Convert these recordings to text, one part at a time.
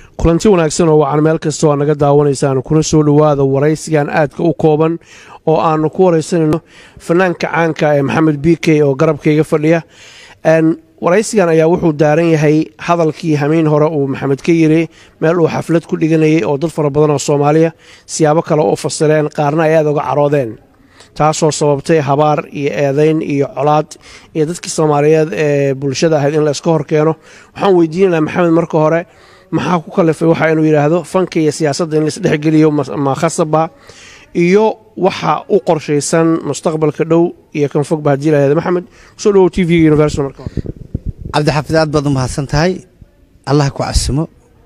kulanti wanaagsan oo wacan meel kasta oo naga daawanaysaan kuna soo dhowaada waraysigan aadka u kooban oo aanu ku waraysanayno fanaanka caanka ee maxamed b k oo garabkayga fadhiya waraysigan ayaa wuxuu daaran yahay hadalkii hamiin hore uu maxamed ka yiri meel uu xaflad ku dhiganayay oo dad fara badan oo soomaaliya siyaabo kale u fasireen qaarna ay aad uga caroodeen taasoo sababtay habaar iyo eedayn iyo colaad iyo dadkii soomaaliyeed ee bulshada ahayd in la iska hor keeno waxaan weydiinaynaa maxamed marka hore maxaa ku kalifay waxa inuu yidhaahdo fanka iyo siyaasadda in laisdhexgeliyo ma khasaba iyo waxa u qorshaysan mustaqbalka dhow iyo kan fogba haddii lahahda maxamed kusoo dhawow t v universal marka hore cabdixaafid aad baad u mahadsan tahay allah ku casumo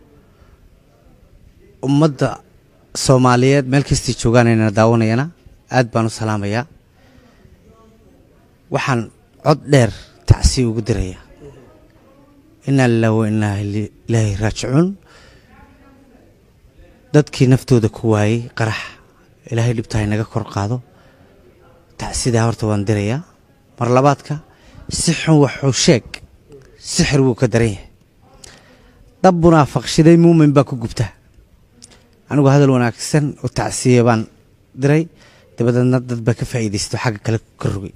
ummadda soomaaliyeed meel kastii joogaanayna daawanayana aad baan u salaamayaa waxaan cod dheer tacsiya ugu dirayaa inaa lilah wa inaa ilaahi raajicuun dadkii naftooda ku waayey qarax ilaahay dhibtahay naga kor qaado tacsidaa horta waan dirayaa mar labaadka si xun waxuu sheeg sixir wuu ka daran yahay dab munaafaqshiday muumin baa ku gubta anigu hadal wanaagsan oo tacsiya baan diray dabadeedna dad baa ka faa'iidaysto xagga kale ka rogay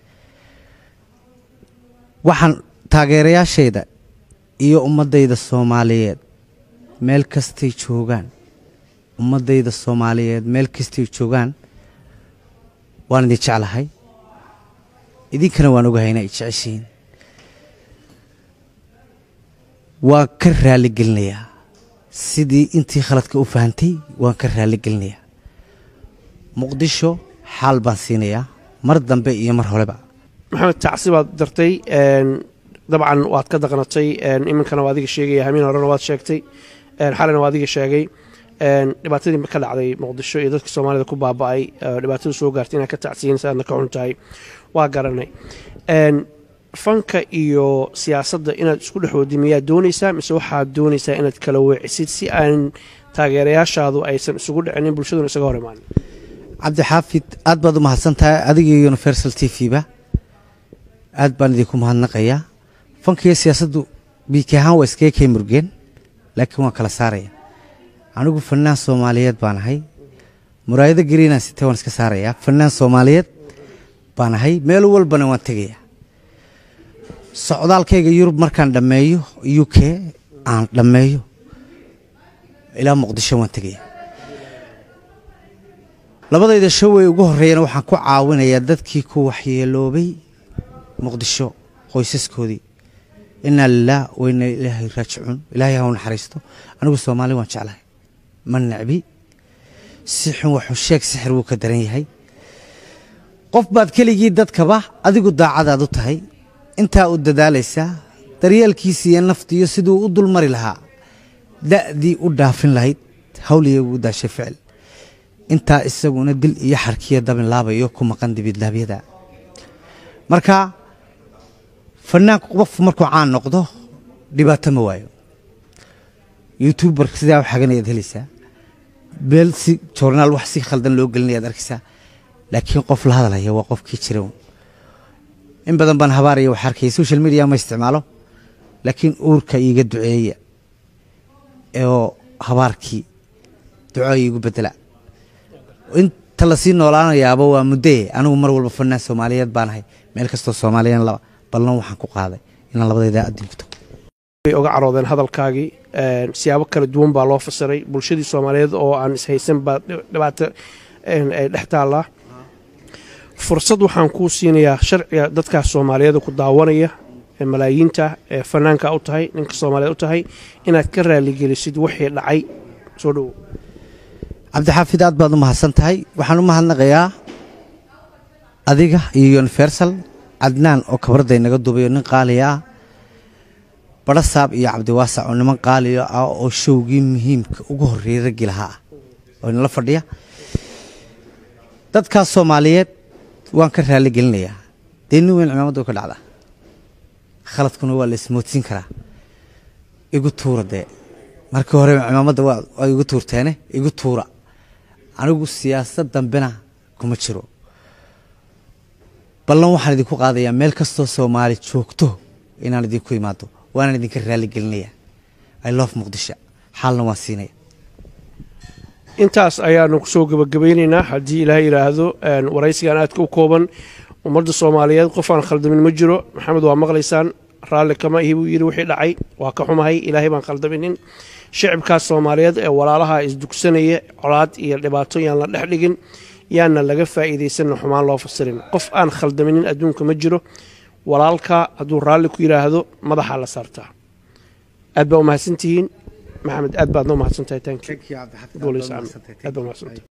waxaan taageerayaashayda iyo ummaddayda soomaaliyeed meel kastay joogaan ummaddayda soomaaliyeed meel kastay joogaan waan idin jeclahay idinkana waan ogahay ina ay jeceshihiin waan ka raali gelinayaa sidii intii khaladka u fahantay waan ka raali gelinayaa muqdisho xaal baan siinayaa mar dambe iyo mar horeba maxamed tacsi baad dartay dabcan waad ka daqnatay iminkana waa adiga sheegaya hamiin horena waad sheegtay xalina waa adiga sheegay dhibaatadii ka dhacday muqdisho iyo dadka soomaalida ku baaba'ay dhibaatadu soo gaartay inaad ka tacsiyin aadna ka xun tahay waa garanay fanka iyo siyaasadda inaad isku dhexoodi miyaad doonaysaa mise waxaad doonaysaa inaad kala weecisid si aan taageerayaashaadu aysan isugu dhicinin bulshaduna isaga hor imaanin cabdixaafid aad baad u mahadsan tahay adiga iyo universal t v ba aad baan idinku mahadnaqayaa fanka iyo siyaasaddu biiki ahaan waa iskaga kay murgeen laakiin waan kala saaraya anigu fanaan soomaaliyeed baan ahay muraayado gariinaan sitee waan iska saarayaa fanaan soomaaliyeed baan ahay meel walbana waan tegayaa socdaalkayga yurub markaan dhammeeyo u k aan dhammeeyo ilaa muqdisho waan tegayaa labadayda showey ugu horreeyana waxaan ku caawinayaa dadkii ku waxyeeloobay muqdisho qoysaskoodii inaa lilah wa inaa ilaahay raajicuun ilaahay ha u naxariisto anigu soomaali waan jeclahay ma necbi si xun waxuu sheeg sixir wuu ka daran yahay qof baad keligii dadkaba adigu daacadaad u tahay intaa u dadaalaysaa daryeelkiisa iyo naftiiyo siduu u dulmari lahaa da'dii u dhaafin lahayd hawliya ugu daashay ficil intaa isaguna dil iyo xarkiyo dabin laabayo ku maqan dibidlaabyada marka fanaanku qof markuu caan noqdo dhibaato ma waayo youtuber sidaa u xaganayaad helaysaa beel si joornaal wax si khaldan loo gelinayaad arkaysaa laakiin qof la hadalaya waa qofkii jira in badan baan habaaraya wax arkaya social media ma isticmaalo laakiin uurka iiga duceeya oo habaarkii duco iigu bedela inta lasii noolaanayaaba waa muddee anigu mar walba fanaan soomaaliyeed baan ahay meel kastoo soomaaliyan laba ballan waxaan ku qaaday inaan labadayda adduunto way oga caroodeen hadalkaagii siyaabo kala duwan baa loo fasiray bulshadii soomaaliyeed oo aan ishaysan baa dhibaato ay dhex taallaa fursad waxaan kuu siinayaa sharciga dadkaas soomaaliyeed ku daawanaya ee malaayiinta ee fanaanka u tahay ninka soomaaliyeed u tahay inaad ka raaligelisid wixii dhacay soo dhowo cabdixaafid aad baad u mahadsan tahay waxaan u mahadnaqayaa adiga iyo universal cadnaan oo kabradda inaga duubayo nin qaaliya ah badhasaab iyo cabdiwaasac oo niman qaaliya ah oo showgii muhiimka ugu horreeyey raggii lahaa ah oo inala fadhiya dadkaas soomaaliyeed waan ka raali gelinayaa dee nin weyn cimaamada ka dhacda khaladkuna waa la ismoodsiin karaa igu tuura dee markii hore cimaamadda waa igu tuurteene igu tuura anigu siyaasad dambena kuma jiro ballan waxaan idinku qaadayaa meel kastoo soomaali joogto inaan idinku imaado waanaan idinka raali gelinayaa i love muqdisho xaalna waan siinaya intaas ayaanu kusoo gebagabaynaynaa haddii ilaahay yidhaahdo waraysigan aadka u kooban ummadda soomaaliyeed qof aan khaldamin ma jiro maxamed waa maqlaysaan raalli kama ihi buu yidhi wixii dhacay waa ka xumahay ilaahay baan khaldaminin shicibkaas soomaaliyeed ee walaalaha isdugsanaya colaad iyo dhibaato yaan la dhex dhigin yaana laga faa'iidaysanna xumaan loo fasirin qof aan khaldaminin adduunka ma jiro walaalka hadduu raalli ku yidhaahdo madaxaa la saartaa aad baa u mahadsantihiin maxamed aad baad noo mahadsantahay tank aad baa umahadsantahay